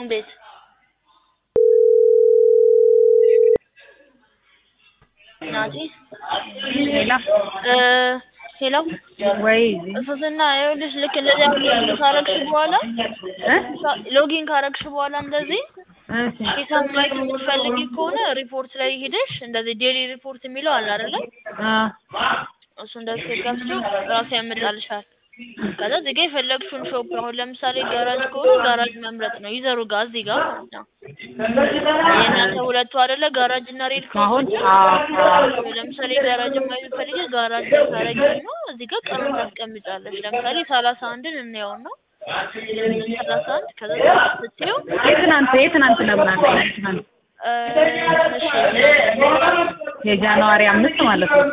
እንዴት ናቲ ሌላ እ ሄሎ ወይ ሶስና ይኸውልሽ ልክ እንደዚህ ሎጊን ካረግሽ በኋላ ሎጊን ካረግሽ በኋላ እንደዚህ እሺ ሂሳብ ማየት የምትፈልጊ ከሆነ ሪፖርት ላይ ሄደሽ እንደዚህ ዴሊ ሪፖርት የሚለው አለ አይደለ? አ እሱ እንደዚህ ስትከፍቺው ራሱ ያመጣልሻል። ከዛ እዚህ ጋር የፈለግሽውን ሾፕ አሁን ለምሳሌ ጋራጅ ከሆነ ጋራጅ መምረጥ ነው። ይዘሩ ጋር እዚህ ጋር ማለት ነው። የእናንተ ሁለቱ አይደለ ጋራጅ እና ሬድ ክሮስ አሁን ብቻ? አ አ ለምሳሌ ጋራጅ ማየት ፈልጊ ጋራጅ ታረጊ ነው። እዚህ ጋር ቀኑን ታስቀምጫለሽ። ለምሳሌ ሰላሳ አንድን እንየውና ሰላሳ አንድ ከዛ ስትይው የትናንት የትናንት ለምን አለ የትናንት እ እሺ የጃንዋሪ አምስት ማለት ነው።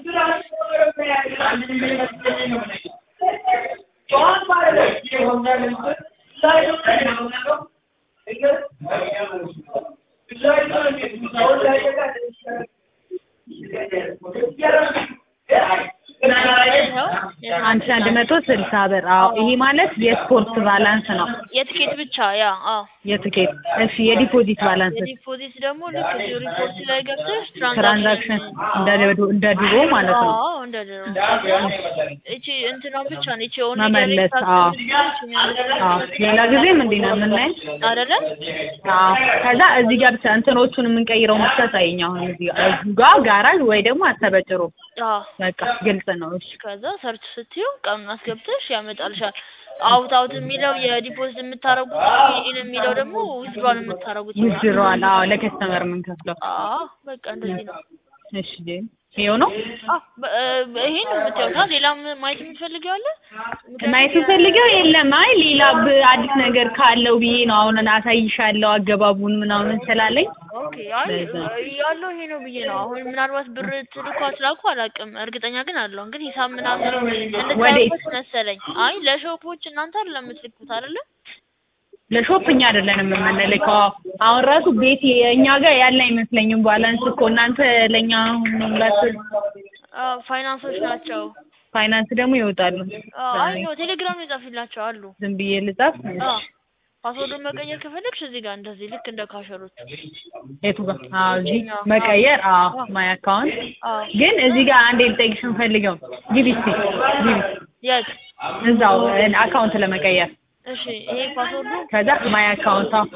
ይኸው አንድ ሺህ አንድ መቶ ስልሳ ብር። አዎ ይሄ ማለት የስፖርት ባላንስ ነው። የትኬት ብቻ ያ አዎ የትኬት እሺ፣ የዲፖዚት ባላንስ የዲፖዚት ደግሞ ልክ እዚሁ ሪፖርት ላይ ገብተሽ ትራንዛክሽን እንደ ድሮ- እንደ ድሮ ማለት ነው። አዎ እንደ ድሮ እቺ እንትኗ ብቻ ነው እቺ ኦን መመለስ፣ አዎ። አዎ ሌላ ጊዜም እንዲህ ነው የምናየው። አይደለ አዎ ከዛ እዚህ ጋር ብቻ እንትኖቹን የምንቀይረው ብቻ ታየኝ። አሁን እዚህ ጋር እዚህ ጋር ጋራጅ ወይ ደግሞ አስተበጭሮ አዎ በቃ ግልጽ ነው። እሺ ከዛ ሰርች ስትዩ ቀኑን አስገብተሽ ያመጣልሻል። አውት አውት የሚለው የዲፖዚት የምታረጉት ኢን የሚለው ደግሞ ዊዝድሮል የምታረጉት ይዝረዋል። አዎ ለከስተመር የምንከፍለው። አዎ በቃ እንደዚህ ነው። እሺ ጄ ይኸው ነው አዎ በ- እ ይሄን ነው የምታዩት። ሌላም ማየት የምትፈልጊው አለ? ማየት ፈልገው የለም። አይ ሌላ ብ- አዲስ ነገር ካለው ብዬ ነው አሁን አሳይሻለሁ አገባቡን ምናምን ስላለኝ ኦኬ አይ ያለው ይሄ ነው ብዬ ነው። አሁን ምናልባት ብር ትልኩ አትላኩ አላውቅም፣ እርግጠኛ ግን አለው ግን ሂሳብ ምናምን እንድታዩበት መሰለኝ። አይ ለሾፖች እናንተ አይደለም የምትልኩት አይደለ? ለሾፕ እኛ አይደለንም የምንልከው። አሁን ራሱ ቤት እኛ ጋር ያለ አይመስለኝም ባላንስ እኮ እናንተ ለእኛ ሁላችሁ አዎ ፋይናንሶች ናቸው። ፋይናንስ ደግሞ ይወጣሉ። አዎ አይ ነው ቴሌግራም የጻፍላቸው አሉ። ዝም ብዬ ልጻፍ። አዎ ፓስወርዱን መቀየር ከፈለግሽ እዚህ ጋር እንደዚህ ልክ እንደ ካሸሮች የቱ ጋር? አዎ እዚህ መቀየር። አዎ ማይ አካውንት አዎ ግን እዚህ ጋር አንዴ ልጠይቅሽ የምፈልገው ግቢ እስኪ ግቢ የት እዛው አካውንት ለመቀየር እሺ ይሄ ፓስወርዱ ከዛ ማይ አካውንት አዎ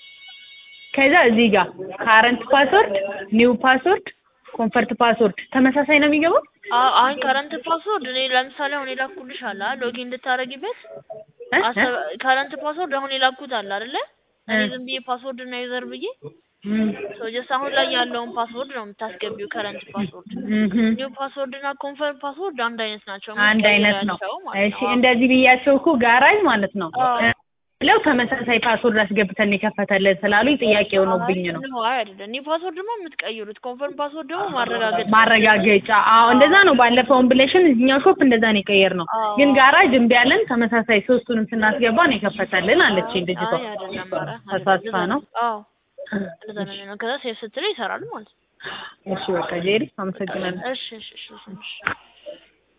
ከዛ እዚህ ጋር ካረንት ፓስወርድ፣ ኒው ፓስወርድ፣ ኮንፈርት ፓስወርድ ተመሳሳይ ነው የሚገባው? አዎ አሁን ከረንት ፓስወርድ እኔ ለምሳሌ አሁን የላኩልሽ አለ ሎጊን እንድታረጊበት እ? እ? ከረንት ፓስወርድ አሁን የላኩት አለ አይደለ? እኔ ዝም ብዬ ፓስወርድ እና ዩዘር ብዬ እም፣ ሶ ጀስት አሁን ላይ ያለውን ፓስወርድ ነው የምታስገቢው ከረንት ፓስወርድ። እምም። ኒው ፓስወርድ እና ኮንፈርም ፓስወርድ አንድ አይነት ናቸው። አንድ አይነት ነው። የምትቀይሪያቸው ማለት እሺ ነው። እንደዚህ ብያቸው እኮ ጋራጅ ማለት ነው አዎ። ብለው ተመሳሳይ ፓስወርድ አስገብተን የከፈተልን ስላሉኝ ጥያቄ ሆኖብኝ ነው። አይ ነው አይ አይደለም። ኒው ፓስወርድ ደግሞ የምትቀይሩት፣ ኮንፈርም ፓስወርድ ደግሞ ማረጋገጥ ማረጋገጫ አዎ፣ እንደዛ ነው። ባለፈውን ብለሽን እዚህኛው ሾፕ እንደዛ ነው የቀየር ነው። አዎ። ግን ጋራጅ እምቢ አለን። ተመሳሳይ ሶስቱንም ስናስገባ ነው የከፈተልን አለችኝ ልጅቷ። አይ አይደለም። ኧረ ተሳትፋ ነው። አዎ እንደዛ ነው የሚሆነው። ከዛ ሴፍ ስትል ይሰራል ማለት ነው። እሺ በቃ ጄሪ አመሰግናለሁ። እሺ እሺ እሺ እሺ